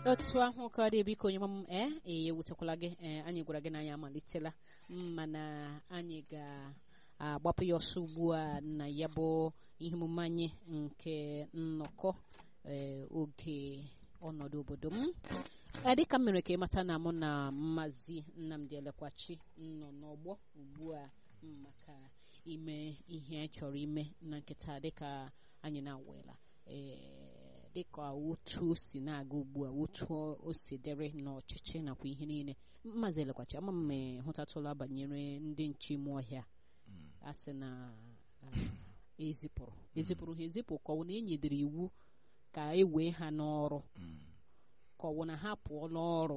otu ahụ ka ọ dị biko onye m ee ee ewutekwala gị ee anyị gwara gị na anyị amalitela mana anyị ga-agbapụ ya ọsọ ugbu a na ya bụ ihe omume anyị nke nnọkọ ee oge ọnọdụ obodo m ee dịka m mere ka ịmata na mụ na mmazi nnamdị elekwachi nọ n'ọgbọ ugbu a maka ime ihe anyị chọrọ ime na nkịta dịka anyị na-awela ee dịka otu o si na-aga ugbu a otu o si dere n'ọchịchị nakwa ihe niile mmazi elekwachi ama m hụtatụla banyere ndị nche ime ọhịa a sị na ezipụrụ ezipụrụ ha ezipụ ka ọ na enyedere iwu ka e wee ha n'ọrụ ka ọ na ha pụọ n'ọrụ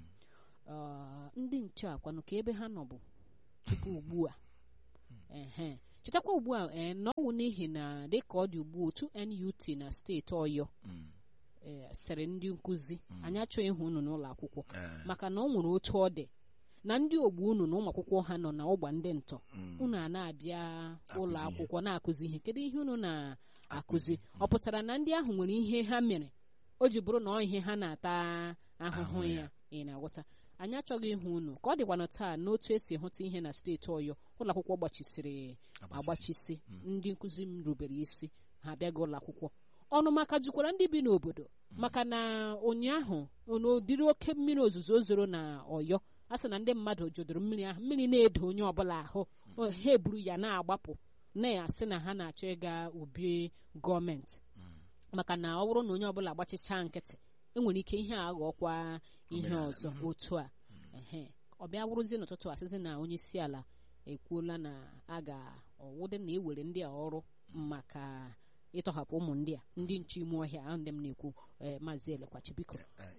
ndị nche akwanụ ka ebe ha nọ bụ tupu ugbu a ehe chetakwa ugbu a ee n'ọnwụ n'ihi na dịka ọ dị ugbu otu NUT na steeti Ọyọ sịrị ndị nkụzi anyị achọghị ịhụ unu n'ụlọ akwụkwọ maka na ọ nwere otu ọ dị na ndị ogbu unu na ụmụ akwụkwọ ha nọ na ụgba ndị ntọ unu a na-abịa ụlọ akwụkwọ na-akụzi ihe kedu ihe unu na-akụzi ọ pụtara na ndị ahụ nwere ihe ha mere o ji bụrụ na ọ ihe ha na-ata ahụhụ ya ị na-aghọta anyị achọghị ịhụ unu ka ọ dịkwanụ taa n'otu esi hụta ihe na steeti ọyọ ụlọ akwụkwọ gbachisiri agbachisi ndị nkụzi m rubere isi ha abịaghị ụlọ akwụkwọ ọnụ maka jukwara ndị bi n'obodo maka na ụnyaahụ n'ụdịrị oke mmiri ozuzo zoro na ọyọ a sị na ndị mmadụ jụdụrụ mmiri ahụ mmiri na-edo onye ọbụla ahụ ha eburu ya na-agbapụ na-asị na ha na-achọ ịga ubi gọọmenti maka na ọ bụrụ na onye ọbụla agbachichaa nkịtị enwere ike ihe a ghọọkwa ihe ọzọ otu a ehe ọ bịa wụrụzie n'ụtụtụ asịzi na onye isi ala ekwuola na a ga-ọwụdị na ewere ndị a ọrụ maka ịtọhapụ ụmụ ndị a ndị nche ime ọhịa ahụ ndị m na-ekwu maazị elekwachi biko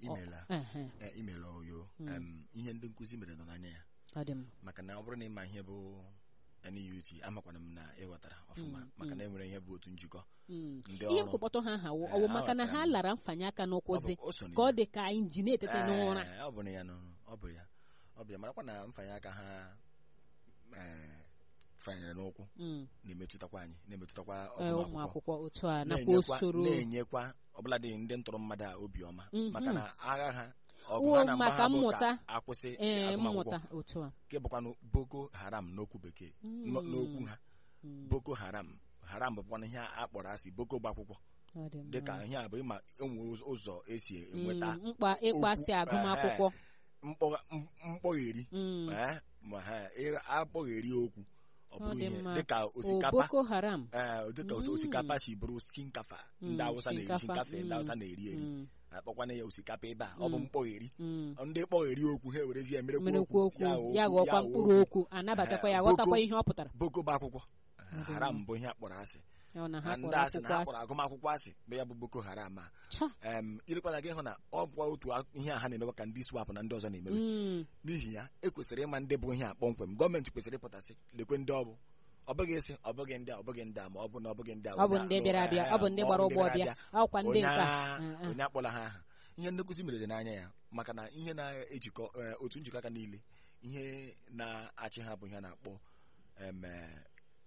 imela oyo ihe ndị nkụzi mere nọ n'anya ya ọ dị m maka na ọ bụrụ na ịma ihe bụ NUT amakwana m na ịghọtara ọfụma maka na enwere ihe bụ otu njikọ ndị ihe ọrụ mkpọkpọtọ ha ha ọwụ maka na ha lara mfanye aka n'ụkwụzi Ọ bụ- o so na ka ọ ya. dị ka anyị ji na-etete n'ụra Ee, ọ bụ na ya nọ ọ bụ ya ọ bụ ya marakwa na mfanye aka ha ee, fanyere n'ụkwụ Mm. na-emetụtakwa anyị na-emetụtakwa Ee, ụmụ ọgụmakwụkwọ akwụkwọ otu a nakwa na-enyekwa usoro na-enyekwa ọbụladị ndị ntụrụ mmadụ a obiọma Mhm. maka na agha ha ọgụ Wo, ha na mgba maka ha bụ mmụta. ka akwụsị ee agụmakwụkwọ mmụta otu a nke bụkwanụ Boko Haram n'okwu bekee n'o- n'okwu ha Boko Haram Haram bụkwanụ ihe a kpọrọ asị Boko gba akwụkwọ Ọ dị mma. dịka ihe a bụ ịma enwe ụzọ esi enweta Mm, mkpa ịkpasị okwu, agụmakwụkwọ mkpọ- m- mkpọgheri Mm. ee, ma ha ị- akpọgheri okwu ọ Ọ bụrụ dị ihe mma. dịka O osikapa Boko Haram ee, dịka os- osikapa si bụrụ skinkafa ndị Mm, Awụsa na-eri shinkafa, shinkafa ndị mm. Awụsa na-eri eri Mm. akpọkwana ya osikapa ebe a ọ bụ Mm. mkpọgheri Mm. ndị kpọgheri okwu ha ewerezi ya merekwa merekwa okwu okwu ya ghọọkwa ya mkpụrụ okwu anabatakwa ya Eh, ghọtakwa Boko- ihe ọ pụtara Boko bụ akwụkwọ dị haram bụ ihe a kpọrọ asị ọ na ha na ndị kpọrọ asị na akwụkwọ ha asị kpọrọ agụmakwụkwọ asị bụ ya bụ Boko Haram a Cha. em ilekwana gị hụ na ọ bụkwa otu a- ihe a ha na-emekwa ka ndị swapụ na ndị ọzọ na-emewe Mm. n'ihi ya ekwesịrị ịma ndị bụ ihe a kpọmkwem gọọmenti kwesịrị ịpụtasị lekwe ndị ọ bụ ọ bụghị isi ọ bụghị ndị a ọ bụghị ndị a ma ọ bụ na ọ bụghị ndị a ọ bụ onye a- ndị bịara abịa ọ bụ ndị eh, gbara ọ ụgbọ bịara bịa ọkwa ndị onye nka a- Ah, ah. onye akpọla ha aha ihe ndị nkụzi mere dị n'anya ya maka na ihe na-ejikọ eh, otu njikọ aka niile ihe na-achị ha bụ ihe a na-akpọ em, eh,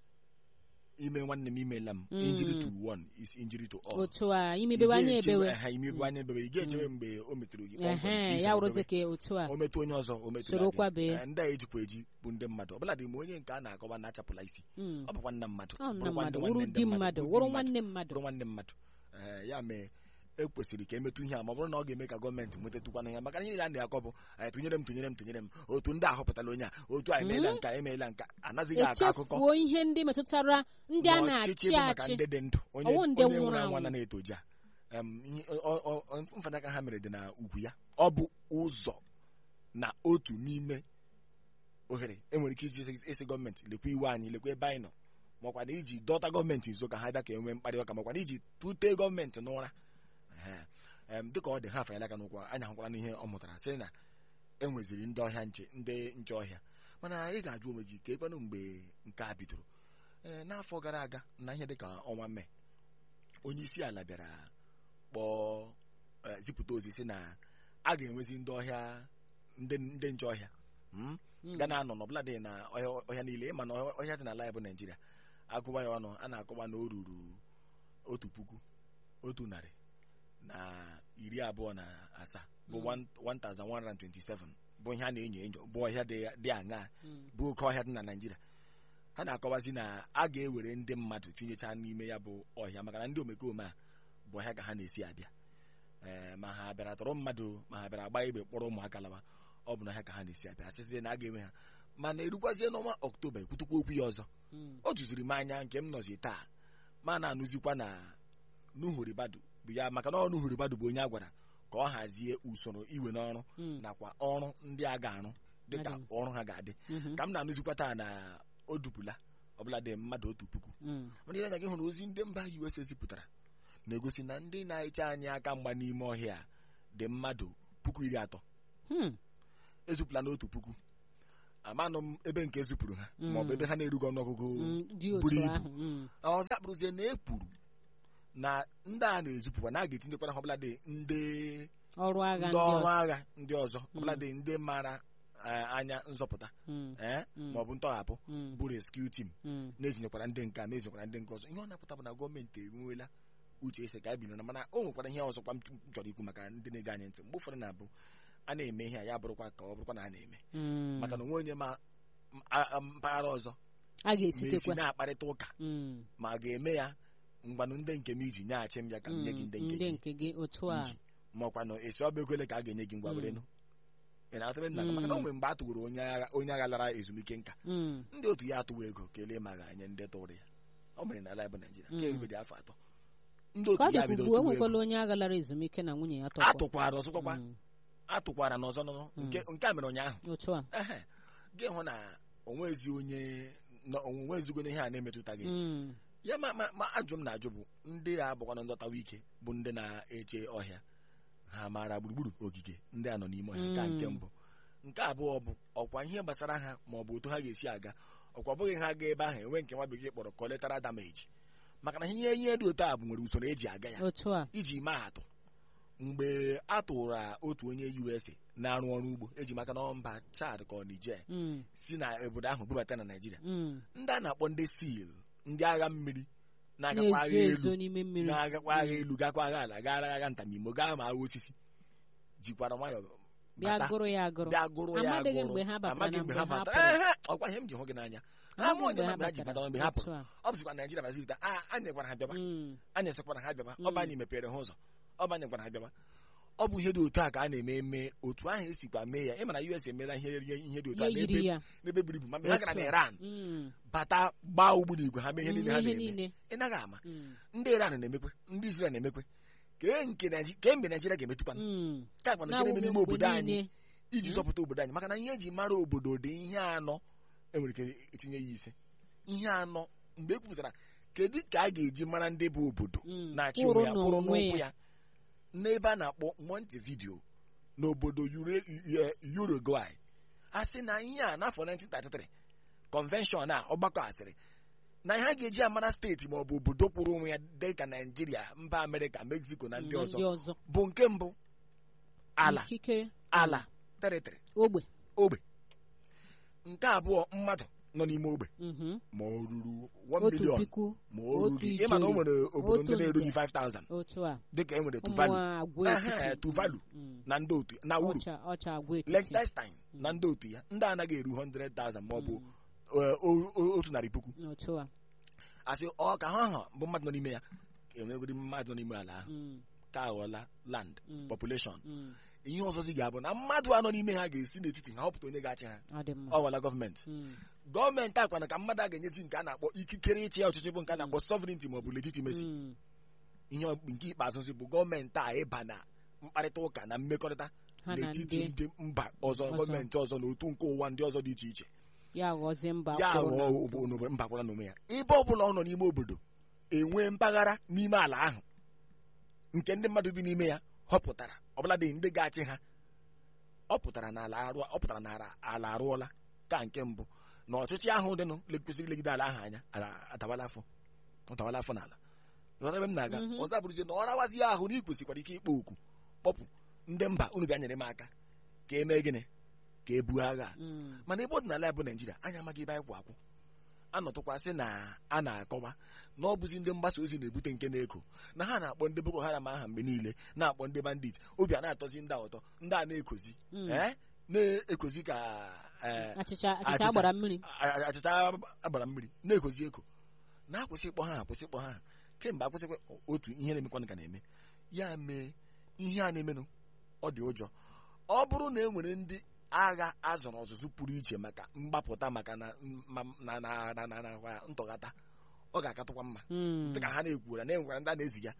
ime nwanne m imela m Mm. injury to one is injury to all otu a imebewe anya ebewe ha imebewe anya ebewe ị ga-echewe mgbe o metụrụ gị kpọmkwem ka ehe ị ya soro wụrụzi dobe. ka otu a o metụ onye ọzọ o metụrụ Soro gị. kwabe. Eh, ndị a ejikwa eji bụ ndị mmadụ ọbụla dị ma onye nke a na-akọwa na-achapụla isi Mm. ọ bụkwa nna mmadụ ọ nna bụrụkwa ndị mmadụ nwanne wụrụ ndị di mmadụ bụ di wụrụ nwanne mmadụ bụrụ nwanne mmadụ ee ya mee ekwesịrị ka emetụ ihe a ma ọ bụrụ na ọ ga-eme ka gọọmenti nwetatụkwana ya maka na ihe a na-akọ bụ eh, tụnyere m tụnyere m tụnyere m otu ndị ahọpụtala onye a otu a emeela nka emeela nka anaghịghị akọ akụkọ echefuo ihe ndị metụtara ndị a na ọchịchị na-achị bụ maka achị ndị dị ndụ onye Ọwụ ndị onye nwụrụ nwụrụ anwụ anwụ. na na-etoji a Em, ihe- ọ- ọ- ọ- mfanaka ha mere dị na ugwu ya ọ bụ ụzọ na otu n'ime ohere enwere ike iji isi- isi gọọmenti lekwa iwe anyị lekwa ebe anyị nọ makwa na iji dọta gọọmenti nso ka ha bịa ka enwee mkparị ụka makwa na iji tute gọọmenti n'ụra Ehe. Em, dịka ọ dị ha afanyela aka n'ụkwụ anyị ahụkwara n'ihe ọ mụtara sị na enweziri ndị ọhịa nche ndị nche ọhịa mana ị ga-ajụ onwe gị ka ekwenụ mgbe nke a bidoro ee n'afọ gara aga na ihe dịka ọnwa mee onye isi ala bịara kpọọ eh, zipụta ozi si na a ga-enwezi ndị ọhịa ndị ndị nche ọhịa mm? Mm. ga na-anọ n'ọbụla dị na ọhịa ọhịa niile ịma na ọhịa ọhịa dị n'ala ya bụ naijiria agụwa ya ọnụ a na-akọwa na o ruru otu puku otu narị na iri abụọ na asaa bụ 1127 bụ ihe a na-enyo enyo bụ ọhịa dị dị aṅaa Mm. bụ oke ọhịa dị na naijiria ha na-akọwazi na a ga-ewere ndị mmadụ tinyecha n'ime ya bụ ọhịa maka na ndị omekome a bụ ọhịa ka ha na-esi abịa ee ma ha bịara tọrọ mmadụ ma ha bịara gbaa igbe kpọrọ ụmụaka lawa ọ bụ n'ọhịa ka ha na-esi abịa asịsị na a ga-enwe ha mana erukwazie n'ọnwa ọktoba ekwutukwa okwu ya ọzọ Mm. o juziri m anya nke m nọzi taa ma na-anụzikwa na nuhuribadu bụ ya maka na ọ nuhuribadu bụ onye a gwara ka ọ hazie usoro iwe n'ọrụ Mm. nakwa ọrụ ndị a ga-arụ dịka Adị m. ọrụ ha ga-adị Mhm. ka m na-anụzikwa taa na o dupụla ọbụla dị mmadụ otu puku Mm. mana ile anya gị hụ na ozi ndị mba US zipụtara na-egosi na ndị na-eche anyị aka mgba n'ime ọhịa a dị mmadụ puku iri atọ Hmm. ezupụla n'otu puku amanụ m ebe nke ezupụrụ ha Mm. maọbụ ebe ha na-erugo ọnụọgụgụ Mm. dị otu buru ibu. ahụ Mm. ọzọ akpụrụzie na ekwuru na ndị a na-ezupụkwa na a ga-etinyekwana ha ọbụla dị ndị ọrụ agha ndị ndị ọrụ ọzọ. agha ndị ọzọ ọbụla dị ndị mara eh, anya nzọpụta Mm. eh, Mm. maọbụ ntọghapụ Mm. bụ rescue team Mm. na-ezinyekwara ndị nke a na-ezinyekwara ndị nke ọzọ ihe ọ na-apụta bụ na gọọmenti enweela uche ese ka a bido na mana o nwekwara ihe ọzọkwa m chọrọ ikwu maka ndị na-ege anyị ntị mgbe ụfọdụ na-abụ a na-eme ihe a ya bụrụkwa ka ọ bụrụkwa na a na-eme Mm. maka na onwe onye ma m- a- a- mpaghara ọzọ a ma esi ga-esitekwa na-akparịta ụka Mm. ma a ga-eme ya mgbanụ ndị nke m iji nyeghachi m ya ka m nye gị Mm. ndị nke ndị gị nke gị otu a nji ma ọkwa na esi ọba ekwele ka a ga-enye gị ngwa Mm. werenụ ị na-atụrụ nna gị maka na o nwere mgbe a tụworo onye agha onye agha lara ezumike nka Mm. ndị otu ya atụwa ego kelee ma ga-enye ndị tụrụ ya ọ mere n'ala bụ naijiria ka Mm. erubedị afọ atọ ndị ka ọ otu ya dịkwa bido ugbu o tụwa nwekwala ego onye agha lara ezumike na nwunye ya tọkwa atụkwara ọzọkwakwa Mm. atụkwara n'ọzọ nọ nke nke a mere ụnyaahụ otu a ehe gị hụ na onwezi onye na onwezigo ihe a na-emetụtaghị Mm. ya ma ma ma ajụ m na-ajụ bụ ndị a bụkwana ndọtawa ike bụ ndị na-eche ọhịa ha maara gburugburu ogige ndị a nọ n'ime ọhịa nke a nke Mm. mbụ nke abụọ bụ ọkwa ihe gbasara ha ma ọ bụ otu ha ga-esi aga ọkwa bụghị ha gaa ebe ahụ enwe nke nwa bekee kpọrọ collateral damage maka na ihe ihe dị otu a bụ nwere usoro eji aga ya otu a iji maa atụ mgbe a tụrụ otu onye USA na-arụ ọrụ ugbo eji maka na mba Chad ka ọ Niger Mm. si na obodo ahụ bubata na Naịjirịa Mm. ndị a na-akpọ ndị sil ndị agha mmiri na-agakwa agha na-ezo elu ezo n'ime mmiri na-agakwa agha elu gakwa agha ala gara agha ntamimo gaa ma agha osisi jikwara nwayọ bịa bata gụrụ ya agụrụ bịa gụrụ ya Amadịghị agụrụ mgbe ha batara Amaghị na mgbe mgbe ha ha batara pụrụ. Ehe, ọkwa ihe m ji hụ gị n'anya ha Amaghị mụ mgbe onye ha ma mgbe ha ji batara. bata mgbe ha pụrụ Otu a. ọ bụzikwa naijiria bazilita a anyị gwara ha bịaba Mm. anyị sịkwara ha bịaba ọ bụ Mm. anyị mepere ha ụzọ ọ bụ anyị gwara ha bịaba ọ bụ ihe dị otu a ka a na-eme eme otu ahụ esikwa mee ya ịmana US emeela ihe ihe dị otu a ya yiri n'ebe ya n'ebe buru ibu ma mgbe ha gara Otu na a. Iran Mm. bata gbaa ugbu n'igwe ha mee ihe niile ha Ihe na-eme niile ị naghị ama Mm. ndị Iran na-emekwe ndị Israel na-emekwe kee nke Naiji- kee mgbe Naijiria ga-emetụkwa Mm. ka akpa na nke Na-awụghị na-eme n'ime mgbe obodo anyị niile. iji Mm. zọpụta obodo anyị maka na ihe eji mara obodo dị ihe anọ enwere ike itinye ya ise ihe anọ mgbe e kwupụtara kedu ka a ga-eji mara ndị bụ obodo Mm. na-achị Kwụrụ onwe ya kwụrụ n'onwe n'ụkwụ ya. ya n'ebe a na-akpọ Montevideo n'obodo Ure- U- Uruguay a sị na ihe a n'afọ 1933 convention a ọgbakọ asịrị na ihe a ga-eji amara steeti ma ọ bụ obodo kwụrụ onwe ya dị ka Naijiria mba Amerịka Mexico na ndị Na ọzọ ndị ọzọ bụ nke mbụ ala ikike ala teritori ogbe ogbe nke abụọ mmadụ nọ n'ime ogbe Mhm. ma o ruru 1 otu million puku ma o otu ruru ịma na o ijeri, nwere obodo otu ndị na-erughị nde. 5000 otu a dịka e nwere ụmụ Tuvalu agwa Ehe, etiti Tuvalu Mm. na ndị otu na uru ọcha ọcha agwa etiti Liechtenstein na ndị otu ya ndị anaghị eru 100,000 ma ọ bụ Mm. eh, o- o- otu narị puku otu a asị ọ ka ha ha bụ mmadụ nọ n'ime ya enwegodi mmadụ nọ n'ime ala ahụ Mm. ka aghọọla land Mm. population Mm. ihe ọzọ dị ga-abụ na mmadụ anọ n'ime ha ga-esi n'etiti ha họpụta onye ga-achị ha ọ dị mma ọ gwala gọọmenti Mm. gọọmenti akwana ka mmadụ a ga-enyezi nke a na-akpọ ikikere ịchị ọchịchị bụ nke a na-akpọ sovereignty ma ọ bụ legitimacy Mm. ihe ọ- nke ikpeazụ bụ gọọmenti a ịba na mkparịta ụka na mmekọrịta ha na n'etiti ndị ndị mba ọzọ ọzọ. gọọmenti ọzọ na otu nke ụwa ndị ọzọ dị iche iche ya ghọzie mba ya kwụrụ na ghọọ obo- n'obodo- mba kwara n'onwe ya ebe ọbụla ọ nọ n'ime obodo enwee mpaghara n'ime ala ahụ nke ndị mmadụ bi n'ime ya họpụtara ọbụla dị ndị ga-achị ha ọ pụtara na ala arụ ọ pụtara na ala- ala arụọla ka nke mbụ na ọchịchị ahụ dịnụ le- kwesịrị ilegide ala ahụ anya ala adawala afọ ọ dawala afọ n'ala ịghọtara ebe m na-aga Mhm. ọzọ abụrụzie na ọ rawazie ahụ na ị kwesịkwara ike ịkpọ oku kpọpụ ndị mba unu bịa nyere m aka ka e mee gịnị ka e buo agha a. Mm. mana ebe ọdịnala ya bụ naijiria anyị amaghị ebe anyị kwụ akwụ anọtụkwasị na a na-akọwa na ọ bụzi ndị mgbasa ozi na-ebute nke na-eko na ha na-akpọ ndị Boko Haram aha mgbe niile na-akpọ ndị bandit obi a na-atọzi ndị a ụtọ ndị a na-ekozi Mm. ee na-ekozi ka ee, achịcha achịcha Achịcha. agbara mmiri a- a- achịcha agbara mmiri na-ekozi eko na-akwụsị ịkpọ ha akwụsị ịkpọ ha kemgbe akwụsịkwa otu ihe na-emekwanụ ka na-eme ya mee ihe a na-emenụ ọ dị ụjọ ọ bụrụ na e nwere ndị agha azọrọ ọzụzụ pụrụ iche maka mgbapụta maka na ma- na na na na na kwa ntọghata ọ ga-akatụkwa mma Mm. dịka ha na-ekwuara na enwere ndị a na-eziga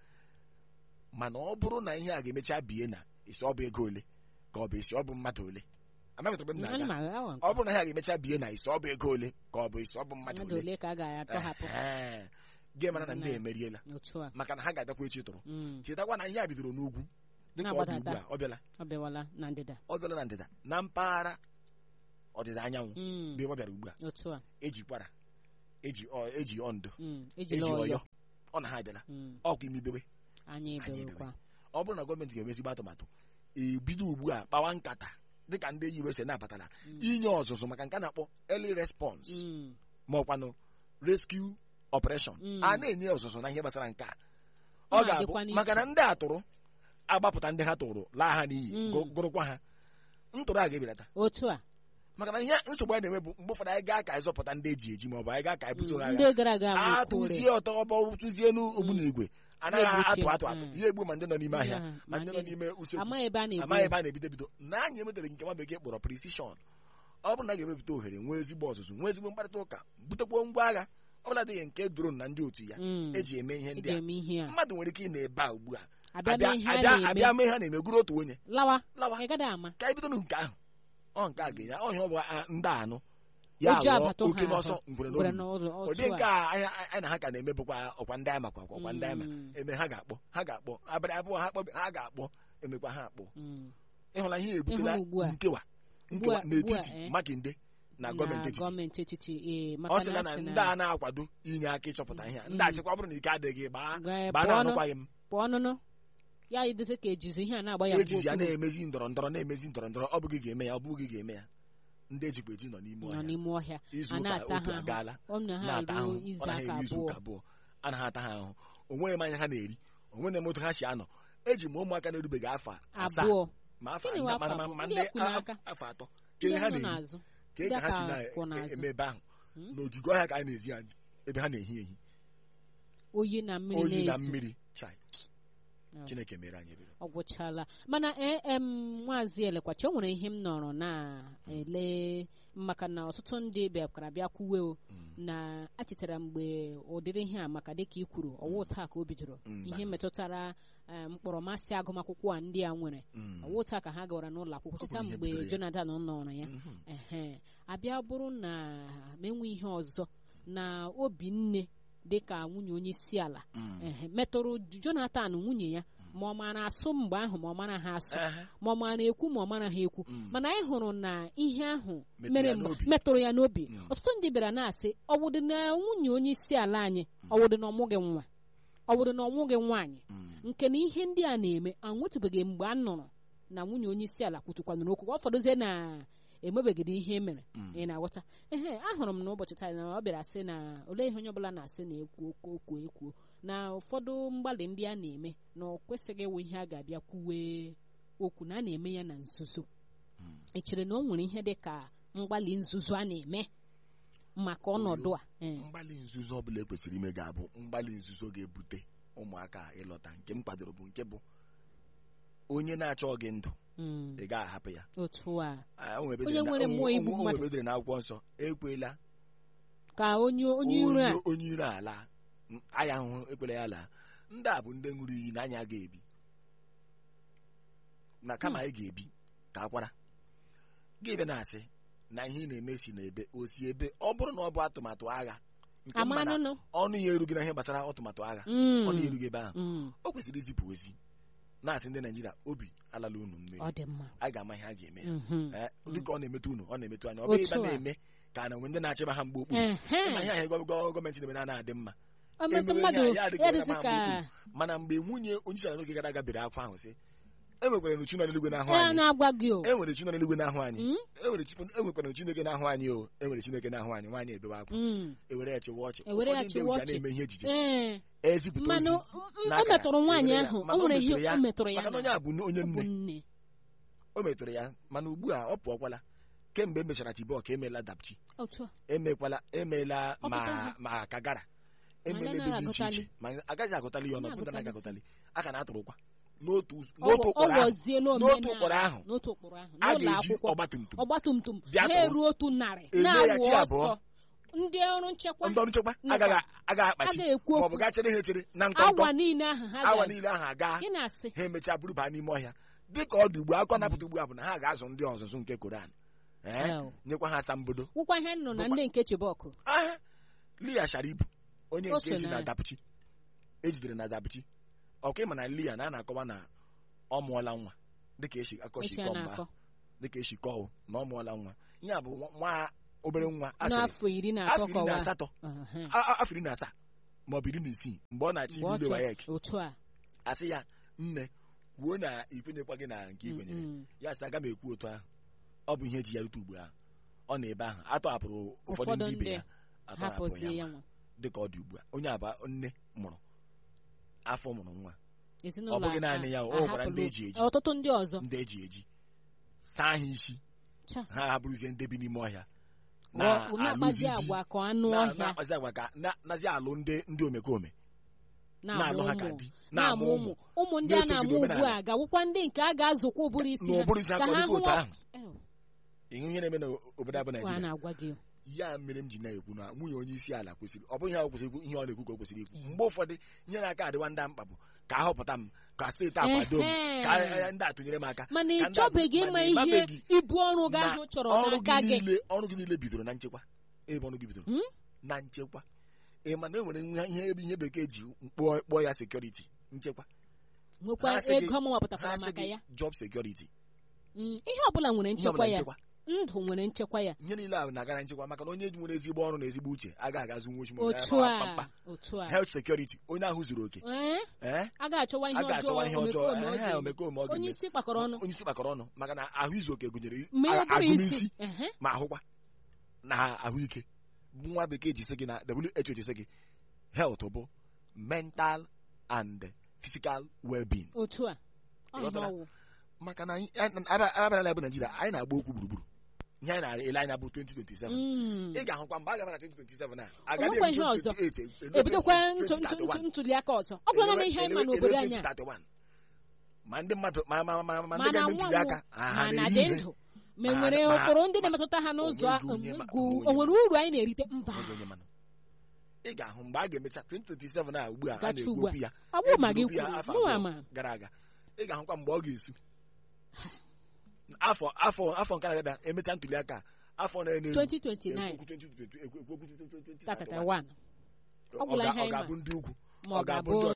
mana ọ bụrụ na ihe a ga-emecha bie na esi ọ bụ ego ole ka ọ bụ esi ọ bụ mmadụ ole amaghị m Ana m na-aga agha awa nke ọ bụrụ na ihe a ga-emecha bie na isi ọ bụ ego ole ka ọ bụ isi ọ bụ mmadụ mmadụ ole ole ka a ga-atọhapụ Ehe. gị mara na ndị Na- emeriela otu a maka na ha ga-adakwa echi tụrụ Mm. chetakwa na ihe a bidoro n'ugwu dịka ọ dị ugbu Na-agbadata. a ọ bịala ọ bịawala na ndịda ọ bịala na ndịda na mpaghara ọdịda anyanwụ Mm. bụ ebe ọ bịara ugbu a otu a eji kwara eji ọ- eji ondo Mm. eji ejila ọyọ ọyọ ọ na ha abịala Mm. ọkwa imibewe anyị Anyị ebewekwa ọ bụrụ na gọọmenti ga-eme ezigbo atụmatụ ebido ugbu a kpawa nkata dịka ndị USA na-abatara Mm. inye ọzụzụ maka nke a na-akpọ early response Mm. ma ọkwanụ rescue operation Mm. a na-enye ọzụzụ na ihe gbasara nke a Ọ ọ na-adịkwa ga-abụ n'iche. maka na ndị a tụrụ agbapụta ndị ha tụrụ laa ha n'iyi Mm. gụ- gụrụkwa ha ntụrụ a ga-ebelata otu a maka na ihe nsogbu anyị na-enwe bụ mgbe ụfọdụ anyị gaa ka anyị zọpụta ndị eji eji ma ọ bụ anyị gaa ka anyị buso ha ndị agha gara aga bụ atụzie ọtọ ọbọ tụzie n'ogbu na igwe anaghị Na-egbuchie. atụ atụ atụ Mm. ihe egbu ma ndị nọ n'ime ahịa Mm. ma ndị nọ n'ime usekwu amaghị ebe a na-ebu amaghị ebe a na-ebido ebido na anyị emetere nke nwa bekee kpọrọ precision ọ bụrụ na a ga-emepụta ohere nwee ezigbo ọzụzụ nwee ezigbo mkparịta ụka butekwuo ngwa agha ọ bụla dịghị nke drone na ndị otu ya Mm. eji eme ihe ndị eji a eme ihe a mmadụ nwere ike ị na-ebe a ugbu a abịa abịa mee ihe a abịa- abịa na-eme mee ha na-eme gụrụ otu onye lawa lawa ị gaghị ama ka anyị bido na nke ahụ ọ nke a ga-enye ọhịa ọ bụ a- ndị anụ ya Oji ghọọ agbata oke ha n'ọsọ ahụ. ngwere gwere n'olulu n'ụlọ ụdị otu nke a a anyị anyị na ha ka na-eme bụkwa ọkwa ndị anyị makwa ọkwa ndị anyị ma Mm. eme ha ga-akpọ ha ga-akpọ abalị abụọ ha kpọbe ha ga-akpọ emekwa ha akpọ Mm. ịhụla ihe ebutela Ịhụla ugbu a. nkewa Ugbu nkewa a- n'etiti ugbu a, eh. makinde na gọọmenti etiti gọọmenti etiti ee ọ maka sịla na a sị ndị a na-akwado inye aka ịchọpụta ihe a ndị Mm. achịkwa ọ bụrụ na ike adịghị gbaa Gaa gbaa pụọ na nụ. anụkwaghị m pụọ nụnụ ya idezi ka ejizi ihe a na-agba ya ejiji ya mgbe na-emezi ndọrọ ndọrọ na-emezi ndọrọ ndọrọ ọ bụghị ga-eme ya ọ bụghị ga-eme ya ndị ejikwa eji nọ n'ime nọ ọhịa n'ime ọhịa izu a ụka na-ata otu ha agaala ahụ ọ na ha na-ata ruo ahụhụ izu ọ naghị aka eri izu abụọ ụka abụọ anaghị ata ha ahụhụ onweghị mmanya ha na-eri onweghị m otu ha si anọ eji m ụmụaka na-erubeghị afọ asaa abụọ ma afọ Gịnị ndị- wụ afọ ma- ma- abụọ? ma Ndị ndị ekwu n'aka. a- afọ atọ ndị ka ha nọ na-ehi n'azụ ka ndị ka ha si aka kwụ n'azụ. na-eme ebe ahụ Hmm? n'ogige ọhịa ka anyị na-ezi anyị ebe ha na-ehi ehi oyi na mmiri oyi na na-ezu mmiri chai Oh. chineke mere anyị ebere ọ gwụchala mana ee em nwaazị elekwachi o nwere ihe m nọrọ na-ele maka na ọtụtụ ndị bịakwara bịa kwuwe o na achetara mgbe ụdịrị ihe a maka dịka i kwuru ọwụ taa ka o bidoro Mba. ihe metụtara eh, mkpọrọmasị agụmakwụkwọ a ndị a nwere Mm. ọwụ taa ka ha gawara n'ụlọ akwụkwọ Ọ bụ cheta ihe mgbe butere ya. Jonathan nọrọ ya Mhm. ehe abịa bụrụ na ma enwe ihe ọzọ na obi nne dịka nwunye onye isi ala Mm. ehe metụrụ Jonathan nwunye ya ma ọ mara asụ mgbe ahụ ma ọ mara ha asụ Ehe. ma ọ mara ekwu ma ọ mara ha ekwu Mm. mana anyị hụrụ na ihe ahụ Metụrụ mere ya mgbe- n'obi. metụrụ ya n'obi Mm. ọtụtụ ndị bịara na-asị ọwụdị na nwunye onye isi ala anyị ọwụdị na ọmụghị nwa ọwụdị na ọmụghị nwaanyị Mm. nke na ihe ndị a na-eme anwetụbeghị mgbe a nụrụ na nwunye onye isi ala kwutukwanụrụ okwu ka ọ fọdụzie na emebegide ihe mere Mm. ị na-aghọta ehe ahụrụ m n'ụbọchị taa na ọ bịara sị na olee ihe onye ọbụla na-asị na ekwu okwu okwu ekwu na ụfọdụ mgbalị ndị a na-eme na ọ kwesịghị ịwụ ihe a ga-abịa kwuwe okwu na a na-eme ya na nzuzo Mm. ị chere na o nwere ihe dị ka mgbalị nzuzo a na-eme maka ọnọdụ a Ee. mgbalị nzuzo ọbụla ekwesịrị ime ga-abụ mgbalị nzuzo ga-ebute ụmụaka ịlọta nke m kwadoro bụ nke bụ onye na-achọ gị ndụ Mm. ị gaghị ahapụ ya otu a Ah, o nwere ebe Onye edere na- nwere o- mmụọ o- igbu o- o mmadụ. nwere ebe edere n'akwụkwọ nsọ ekwela ka onye onye iro a onye iro ala anya ahụhụ ekwela ya laa ndị a bụ ndị ṅụrụ iyi na anyị aga ebi na kama anyị ga-ebi ka akwara gị bịa na-asị na ihe ị na-eme si n'ebe o si ebe ọ bụrụ na ọ bụ atụmatụ agha nke mma na amanụnụ ọnụ ya erughị na ihe gbasara atụmatụ agha Mm. ọnụ ya erughị ebe ahụ Mm. o kwesịrị izipụ ozi na-asị ndị naijiria obi alala unu mmiri ọ dị mma a ga-ama ihe a ga-eme ya Mhm. Eh, dịka ọ na-emetụ unu ọ na-emetụ anya ọ bụrụ Otu ịba a. na-eme ka na nwe ndị na-achịba ha mgbe okpuru Ehe. ịma ihe ahụ gọ- gọ- gọọmenti na-eme na adị mma Ọ metụ Emewe mmadụ ihe a, ya adịghị ya onye dịzị ama ka mgbe mana mgbe nwunye onye isi ala n'oge gara aga bere akwa ahụ sị e nwekwara nu chi nọ n'eluigwe na-ahụ ee anyị na-agwa gị o e nwere chi nọ n'eluigwe na-ahụ anyị Mm? e nwere chi e nwekwara nu chineke na-ahụ anyị o e nwere chineke na-ahụ anyị nwaanyị ebewe akwa Mm. ewere ya chịwa ọchị Ewere ya Ụfọdụ ndị chịwa eji ya ọchị. na-eme ihe ejije ee ezipụta mmanụ ozi m- o n'akara, metụrụ nwaanyị ewere ya. ahụ o Mana nwere ihe metụrụ ya, o metụrụ ya maka na onye a bụ onye ọ bụ nne nne o metụrụ ya mana ugbu a ọ pụọkwala kemgbe e mechara chibok emeela dapchi otu a emekwala emeela Ọ ma pụtara. ma kagara Ma emela ya ebe dị anaghị iche iche agụtali. ma agaghị agụtali ya ọnụ Ya pụta na agụtali. agụtali aka na atụrụkwa n'otu Ọ n'otu ọ ụkpụrụ ahụ ghọziela n'otu omenala. ụkpụrụ ahụ n'otu ụkpụrụ ahụ a n'ụlọ ga-eji akwụkwọ ọgbatumtum ọgbatumtum Bịa ha tụrụ. eruo otu narị Ele ya na-awụ chi abụọ. ọsọ ndị ọrụ nchekwa ndị ọrụ nchekwa Nakwa. agaghị agaghị akpachi agaghị ekwu maọbụ okwu gaa chere ha echere na nkọnkọ awa niile ahụ ha awa ga- niile ahụ aga ị na-asị ha emechaa buru baa n'ime ọhịa dịka ọ dị ugbu a akọ napụta ugbu a bụ na ha ga-azụ ndị ọzụzụ nke koran ee Hell. nyekwa ha asambodo wụkwa ihe nọ na Bụkwa- ndị nke chibọkụ aha lia sharibu onye O nke so ezi na na ya. dapụchi ejidere na dapụchi ọkwa ịma na lia na a na-akọwa na ọ mụọla nwa dịka esi akọsi esi a kọọ mgbe na-akọ ahụ dịka esi kọọ na ọ mụọla nwa ihe a bụ nwa- nwa obere nwa a sịrị n'afọ iri na afọ atọ iri na kọwa asatọ Ehe. a- a- afọ iri na asaa maọbụ iri na isii mgbe ọ na-achị Mgbe ọ ile chọ- wayek otu a asị ya nne kwuo na ikwenyekwa gị na nke ikwenyere Mm, ya sị aga m ekwu otu ahụ ọ bụ ihe eji ya rute ugbu ahụ ọ na ebe ahụ atọhapụrụ ụfọdụ Ụfọdụ ndị ibe ndị ya atọhapụ hapụzie ya ya nwa dịka ọ dị ugbu a onye aba nne mụrụ afọ mụrụ nwa ezinụlọ Ọ bụghị a- naanị ya, o a- nwekwara ndị ahapụla eji eji. ọtụtụ ndị ọzọ ndị eji eji saa ha isi Cha. ha abụrụzie ndị bi n'ime ọhịa Ọ- na-akpazi na-alụzi di agwa ka anụ na- ọhịa na-akpazi agwa ka na- nazi alụ ndị ndị omekome na-amụ na-alụ ha ka ụmụ di na-amụ ụmụ ụmụ ndị a na-esogide na-amụ ugbu a omenala. ga-awụkwa ndị nke a ga-azụkwa ụbụrụ isi ha n'ụbụrụ isi ka aka ha dịka otu hụwa ahụ Ew, ihe ihe na-eme n'obodo abụ a Naijiria na-agwa gị ya mere m ji na-ekwu na nwunye onye isi ala kwesịrị ọ bụghị ihe ọ kwesịrị ikwu ihe ọ na-ekwu ka o kwesịrị ikwu mgbe ụfọdụ ihe na-aka adịwa ndị a mkpa bụ ka a họpụta m ka steeti akwado m Ehe. ka eh, ndị a tụnyere m aka mana ị Ka ndị a- chọbeghị ịma mana ị ihe mabeghị ibu ọrụ gị na ahụ chọrọ ọrụ n'aka gị gị niile ọrụ gị niile bidoro na nchekwa ebe ọrụ gị bidoro Hmm? na nchekwa ị ma na e nwere ihe ihe ebe ihe bekee ji kpọọ kpọọ ya sekuriti nchekwa nwekwa Ha sị gị- ego m ha wepụtakwara sị maka gị ya job security Mm, ihe ọbụla nwere ihe nchekwa ọbụla ya nchekwa ndụ nwere nchekwa ya ihe niile ahụ na-aga na nchekwa maka na onye nwere ezigbo ọrụ na ezigbo uche agaghị agazi nwa ochi otu a otu a health security onye ahụ zuru oke Ee, ee a ga-achọwa ihe a ga-achọwa ihe ọjọọ ọjọọ omekome ọ ehe, ga-eme. omekome ọ onye ga-eme isi kpakọrọ ọnụ onye isi kpakọrọ ọnụ maka na ahụ izu oke gụnyere ma ọ bụrụ agụmisi isi ehe, ma ahụkwa na ahụike nwa bekee ji sị gị na WHO ji sị gị health bụ mental and physical well-being otu a ọ ihe Ịghọtara? ọwụ maka na anyị- anyị- abịa- abịara na bụ Naijiria anyị na-agba okwu gburugburu ihe anyị na-ele anya bụ 2027 Mm. ị ga-ahụkwa mgbe a gabara 2027 a Onwekwa agaghị ihe ebido ọzọ. 28 ele- ebidokwa ntụ- ntụ- 2031. ntụ- ntuli aka ọzọ ọ bụrụ na ihe anyị ma Elewe- n'obodo elewe anyị a 2031. ma ndị mmadụ ma ma ma ma ndị mana ga-eme nwa ntuli aka ha ha ma na na-eri dị ihe ndụ ma Ma- enwere ma- ụkpụrụ ndị ma- na-emetụta ha n'ụzọ onweghị onye ma- ugwu onweghị o nwere uru anyị na-erite mba Onweghị onye mana. ị ga-ahụ mgbe a ga-emecha 2027 a ugbu a a Gacha na-ekwu ugbu a. okwu ya ọ bụrụ ma gị eburu okwu ya kwuru afọ mụnwa abụọ ma gara aga ị ga-ahụkwa mgbe ọ ga-esu afọ afọ afọ nke na-abịa emecha ntuli aka a, afọ na-enu 2029 2031 31 ọ gwụla ihe ọ anyị ga-abụ ndị ugwu ma ọ ọ ga-abụ ga-abụ ndị